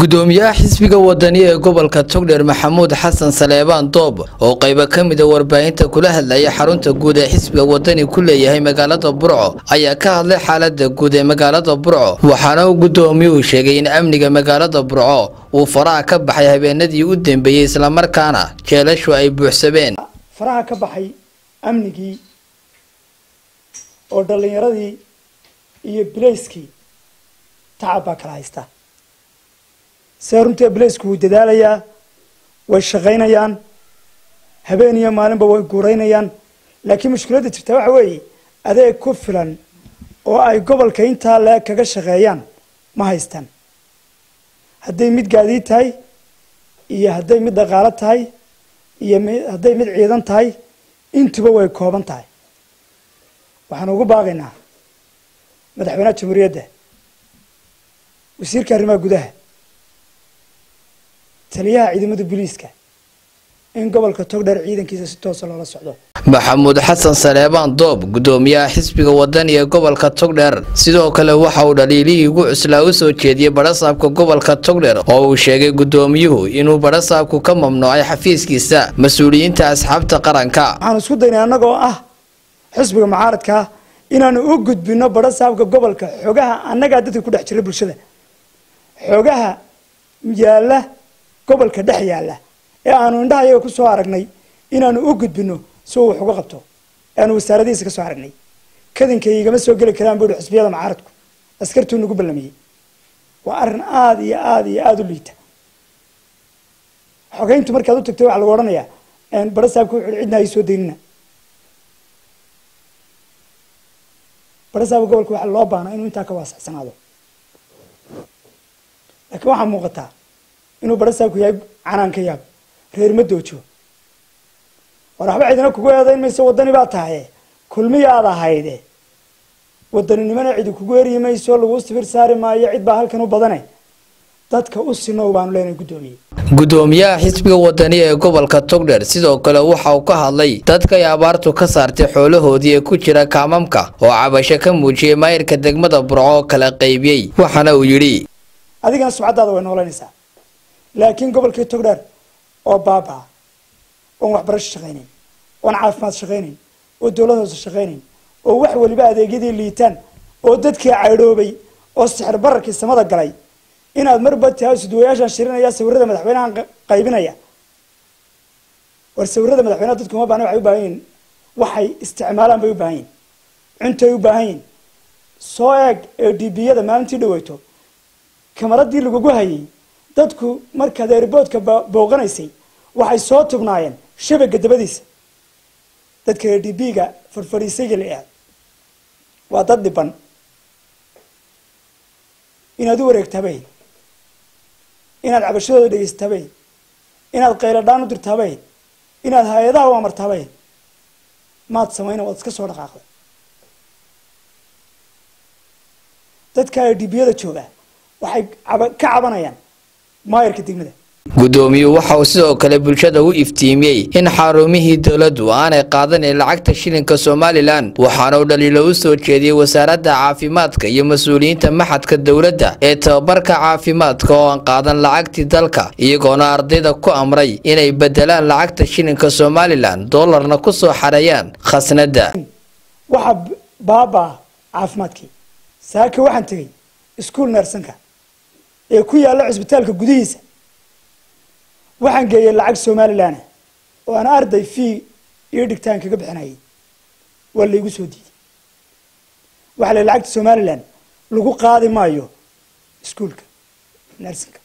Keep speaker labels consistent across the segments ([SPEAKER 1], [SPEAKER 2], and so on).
[SPEAKER 1] gudoomiyaha xisbiga wadani ee gobolka togdheer maxamuud xasan saleebaan doob oo qaybo ka mida warbaahinta kula hadlaya xarunta guud ee xisbiga wadani ku leeyahay magaalada burco ayaa ka hadlay xaalada guud ee magaalada burco waxaana uu gudoomiyuhu sheegay in amniga magaalada burco uu faraha ka baxay habeenadii u dambeeyey islamarkaana jeelashu ay buuxsameen
[SPEAKER 2] faraha ka baxay amnigii oo dhallinyaradii iyo bilayskii tacab baa kala haysta see runtii bilaysku wuu dadaalayaa way shaqaynayaan habeen iyo maalinba way guuraynayaan laakiin mushkiladda jirtaa waxa weeye adeeg ku filan oo ay gobolka intaa leeg kaga shaqeeyaan ma haystaan hadday mid gaadiid tahay iyo hadday mid dhaqaalo tahay iyo hadday mid ciidan tahay intuba way kooban tahay waxaan ugu baaqaynaa madaxweynaha jamhuuriyadda wasiirka arrimaha gudaha taliyaha ciidamada booliiska in gobolka togdheer ciidankiisa si toosa loola socdo
[SPEAKER 1] maxamuud xasan saleebaan doob gudoomiyaha xisbiga wadani ee gobolka togdheer sidoo kale waxa uu dhaliilihii ugu cuslaa u soo jeediyey badhasaabka gobolka togdheer oo uu sheegay gudoomiyuhu inuu badhasaabku ka mamnuucay xafiiskiisa mas-uuliyiinta asxaabta qaranka
[SPEAKER 2] waxaan isku daynay annagoo ah xisbiga mucaaradkaa inaanu u gudbino badhasaabka gobolka xogaha annagaa dadka ku dhex jira bulshada xogaha yaalla gobolka dhex yaalla ee aanu indhaha iyaga ku soo aragnay inaanu u gudbino si uu wax uga qabto ee aanu wasaaradihiisa ka soo aragnay kadinkay igama soo geli karaan buu yihi xisbiyada mucaaradku askartuu nagu ballamiyey waa arrin aada iyo aada iyo aada u liita xogeyntu markaad u tagtay waxaa lagu odhanayaa badhasaabka wuxu cidna ay soo daynina badhasaabka gobolka waxaa loo baana inuu intaa ka waasacsanaado laakiin waxaa muuqataa inuu badhasaabku yahay canaan ka yaab reer ma doojo war waxba cidina kugu eedayn mayso wadani baa tahaye kulmiyaad ahayde wadaninimana cidi kugu eryi mayso lagu sibir saari maayo cid baa halkan u badane dadka u sinow baanu leenahay guddoomiye
[SPEAKER 1] gudoomiyaha xisbiga wadani ee gobolka togdheer sidoo kale waxa uu ka hadlay dadkay abaartu ka saartay xoolahoodii ee ku jira kaamamka oo cabasho ka muujiyey maayirka degmada burco oo kala qaybiyey waxaana uu yidhi
[SPEAKER 2] adigana subcaddaada way noolanaysaa laakiin gobolkii togdheer oo baabaa oon waxbarasho shaqaynayn oon caafimaad shaqaynayn oo dowlad hoose shaqaynayn oo wax waliba adeegyadii liitaan oo dadkii caydhoobay oo sixir bararkii samada galay inaad marba tahay suduwayaashaan shirinaya sawirada madaxweynahan qaybinaya war sawirada madaxweynaha dadku uma baahna waxay u baahan yihin waxay isticmaalaan bay u baahan yihin cuntay u baahan yihin soo eeg ee dbiyada maalintii dhaweyto kamaradii lagugu hayay dadku markaad eeriboodka booqanaysay waxay soo tugnaayeen shabaga dabadiisa dadka e d b-ga farfadhiisayga la aad waa dad dhiban inaad u wareegtaabay inaad cabashadooda dhegeystaabay inaad qayladhaan u dirtaabay inaad hay-adaha u amartaabay maad samayna waad iska soo dhaqaaqday dadka e d b-yada jooga waxay ka cabanayaan maayarka degmada
[SPEAKER 1] gudoomiyuhu waxa uu sidoo kale bulshada u iftiimiyey in xarumihii dowladdu aanay qaadanin lacagta shilinka somalilan waxaana uu dhaliilo u soo jeediyey wasaaradda caafimaadka iyo mas-uuliyiinta maxadka dowladda ee tababarka caafimaadka oo aan qaadan lacagtii dalka iyagoona ardayda ku amray inay bedelaan lacagta shilinka somalilan doolarna ku soo xareeyaan khasnadda
[SPEAKER 2] waxaa baabaa caafimaadkii saaka waxaan tegey iskuol neersanka ee ku yaalla cisbitaalka gudihiisa waxaan geeyey lacag somalilan oo aan arday fii iyo dhigtaan kaga bixinayay waa laygu soo diiday waxaa la lacagta somalilan lagu qaadi maayo iskuolka nersinka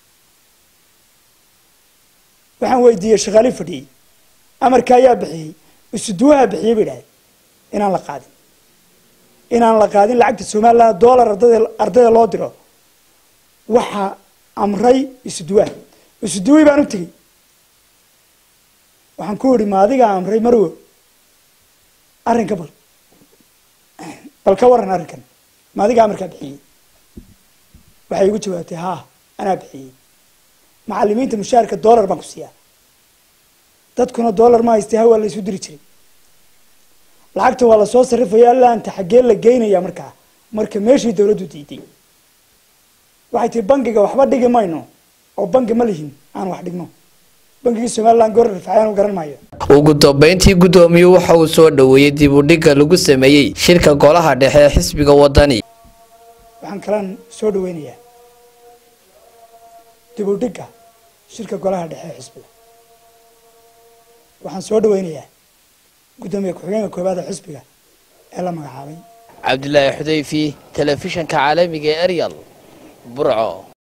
[SPEAKER 2] waxaan weydiiyey shaqaalii fadhiyey amarka ayaa bixiyey isuduwaha bixiyey bay idhahay inaan la qaadin inaan la qaadin lacagta somalilan dollar ardada ardayda loo diro waxaa amray isuduwaha isuduwii baan u tegey waxaan ku idhi ma adigaa amray marwo arrinka bal bal ka waran arrinkan ma adigaa amarkaa bixiyey waxay igu jawaabtay haa anaa bixiyey macalimiinta mushaarka dollar baan ku siiyaa dadkuna dollar ma haystay ha waa la isu diri jiray lacagta waa lasoo sarrifaya allaanta xaggee la geynaya markaa marka meeshii dawladdu diiday waxay tihi bangiga waxba dhigi mayno oo bangi ma lihin aan wax dhigno bangigii somaliland goor rifacayaan u garan maayo
[SPEAKER 1] ugu dambeyntii guddoomiyuu waxa uu soo dhoweeyey dib u dhigga lagu sameeyey shirka golaha dhexe ee xisbiga wadani
[SPEAKER 2] waxaan kalaan soo dhaweynayaa dib u dhigga shirka golaha dhexe ee xisbiga waxaan soo dhaweynayaa guddoomiye ku-xigeenka koowaad ee xisbiga ee la magacaabay
[SPEAKER 1] cabdilaahi xudayfi telefishanka caalamiga ee eryal burco